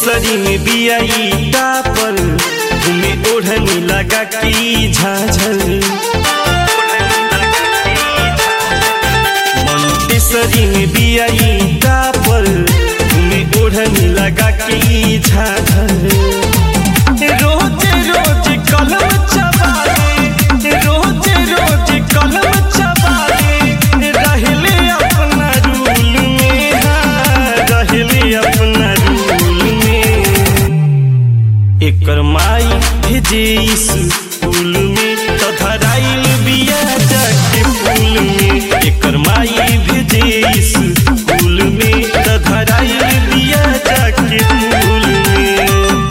केसरी में बियाई पर घूमे ओढ़नी लगा की झाझल केसरी में बियाई पर घूमे ओढ़नी लगा की झाझल रोज रोज कलम चबाले रोज रोज कलम चबाले रहले अपना रूल में हाँ, रहले अपना रूल में एकर माई भेजे स्कूल में तो धराइल बिया जाके फूल में एकर माई भेजे स्कूल में तो धराइल बिया जाके फूल में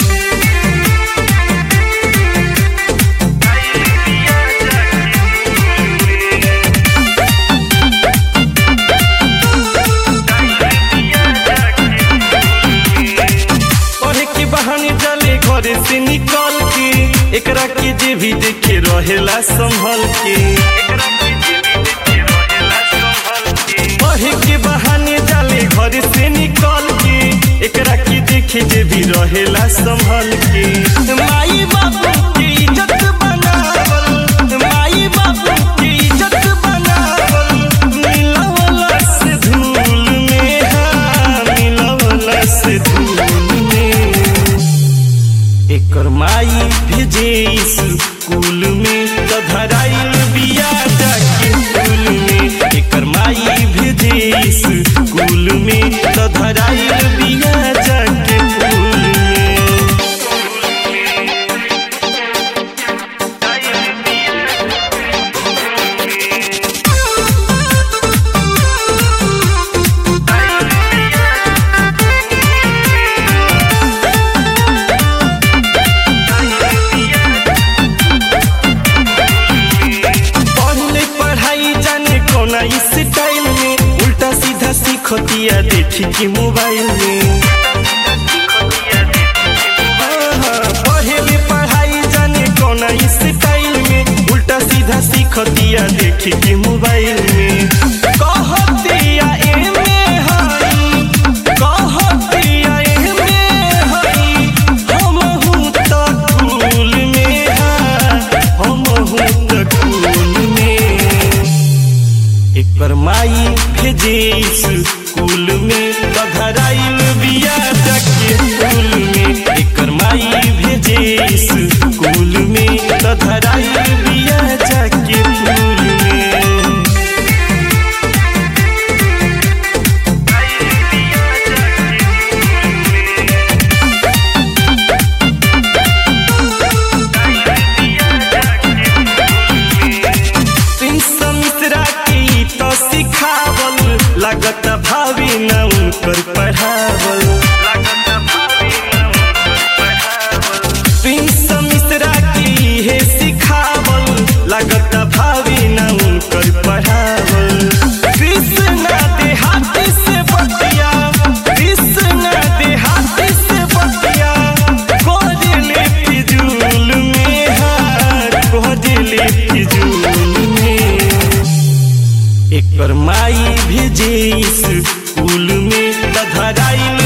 पढ़े के बहाने जाले घरे से निकल के एकरा के जे भी देखे रहेला संभल के पढ़े के बहाने जाले घरे से निकल के एकरा के देखे जे भी रहेला संभल के माई बाबू के इज्जत बनावल माई बाबू के इज्जत बनावल मिलवला से धूल में हाँ मिलवला से धूल में एकर माई भेजे स्कूल में तो धराइल बिया जाके फूल में एकर माई भेजे स्कूल में तो धराइल बिया जाके फूल में पढ़ले पढ़ाई जाने कोना इस टाइम में उल्टा सीधा सीखतिया देखी के मोबाइल में हाँ, पढ़ले पढ़ाई जाने कोना इस टाइम में उल्टा सीधा सीखतिया देखी के मोबाइल में कहतिया एमे हई कहतिया एमे हई हमहू त कुल में हाँ हमहू त कुल में एकर माई भेजे स्कूल में तो धराइल बिया जाके फूल में एकर माई भेजे स्कूल में तो धराइल बिया जाके फूल में प्रिंस मिश्रा के ई तो सिखावल लागत भावी न उनकर पढ़ावल प्रिंस मिश्रा के इहे सिखावल लागत भावी न उनकर पढ़ावल कृष्णा देहाती से बतिया कृष्णा देहाती से बतिया कोजले फिजूल में हाथ कोजले फिजूल में एकर माई भेजे स्कूल में त धराइल